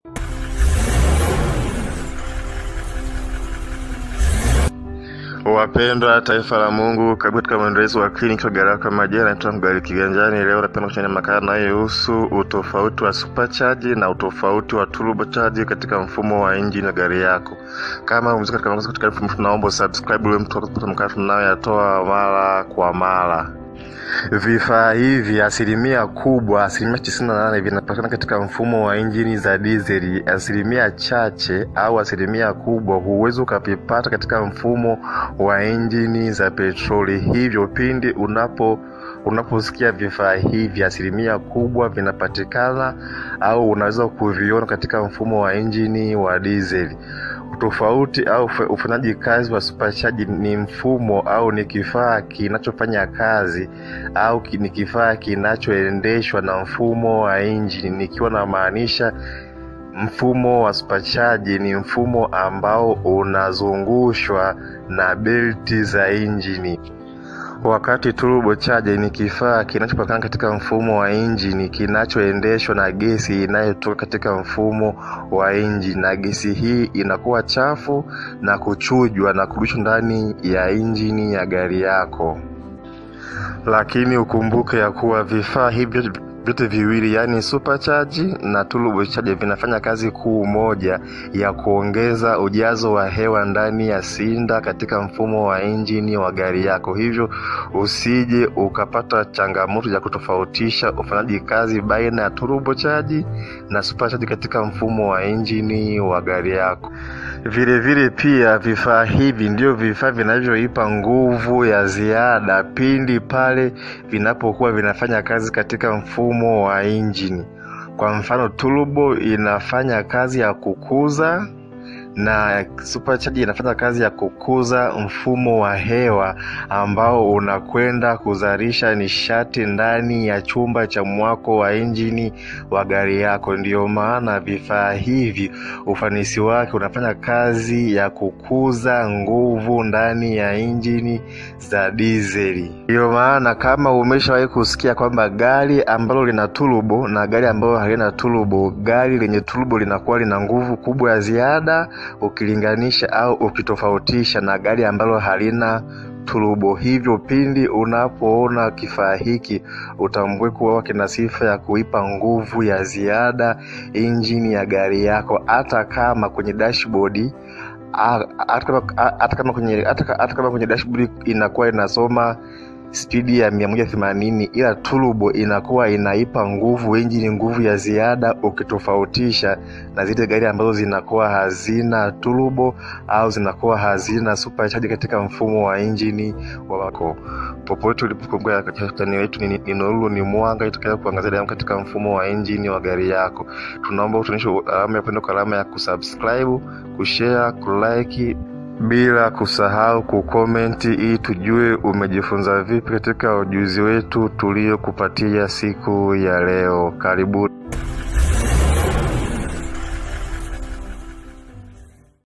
Wapendwa taifa la Mungu, karibu katika mwendelezo wa kliniki Garaka Majira. Naitwa Mgali Kiganjani. Leo napenda kuchania makala inayohusu utofauti wa supercharge na utofauti wa turbocharge katika mfumo wa injini ya gari yako. Kama umezika katika makosa katika mfumo, tunaomba subscribe ili mtu kupata makala tunayoyatoa mara kwa mara. Vifaa hivi asilimia kubwa, asilimia tisini na nane vinapatikana katika mfumo wa injini za dizeli. Asilimia chache au asilimia kubwa huwezi ukavipata katika mfumo wa injini za petroli. Hivyo pindi unapo unaposikia vifaa hivi, asilimia kubwa vinapatikana au unaweza kuviona katika mfumo wa injini wa dizeli. Tofauti au ufanyaji kazi wa supercharge ni mfumo au ni kifaa kinachofanya kazi au ni kifaa kinachoendeshwa na mfumo wa injini, nikiwa na maanisha mfumo wa supercharge ni mfumo ambao unazungushwa na belti za injini wakati turbocharger ni kifaa kinachopatikana katika mfumo wa injini kinachoendeshwa na gesi inayotoka katika mfumo wa injini, na gesi hii inakuwa chafu na kuchujwa na kurudishwa ndani ya injini ya gari yako. Lakini ukumbuke ya kuwa vifaa hivi vyote viwili yaani supercharge na turbocharger vinafanya kazi kuu moja ya kuongeza ujazo wa hewa ndani ya sinda katika mfumo wa injini wa gari yako. Hivyo usije ukapata changamoto ya kutofautisha ufanyaji kazi baina ya turbocharge na supercharge katika mfumo wa injini wa gari yako. Vile vile pia vifaa hivi ndio vifaa vinavyoipa nguvu ya ziada pindi pale vinapokuwa vinafanya kazi katika mfumo wa injini. Kwa mfano, turbo inafanya kazi ya kukuza na supercharger inafanya kazi ya kukuza mfumo wa hewa ambao unakwenda kuzalisha nishati ndani ya chumba cha mwako wa injini wa gari yako. Ndiyo maana vifaa hivi ufanisi wake unafanya kazi ya kukuza nguvu ndani ya injini za dizeli. Ndiyo maana kama umeshawahi kusikia kwamba gari ambalo lina turbo na gari ambalo halina turbo, gari lenye turbo linakuwa lina nguvu kubwa ya ziada ukilinganisha au ukitofautisha na gari ambalo halina turbo. Hivyo pindi unapoona kifaa hiki utambue kuwa kina sifa ya kuipa nguvu ya ziada injini ya gari yako, hata kama kwenye dashboard hata kama kwenye hata kama kwenye dashboard inakuwa inasoma spidi ya mia moja themanini ila turbo inakuwa inaipa nguvu injini nguvu ya ziada ukitofautisha na zile gari ambazo zinakuwa hazina turbo au zinakuwa hazina supercharge katika mfumo wa injini wako. Popote ulipokumbuka chani wetu ni, ni nuru ni mwanga itakayo kuangazia damu katika mfumo wa injini wa gari yako. Tunaomba utuonyeshe alama ya upendo kwa alama ya kusubscribe, kushare, kulike bila kusahau kukomenti ili tujue umejifunza vipi katika ujuzi wetu tuliokupatia siku ya leo. Karibu.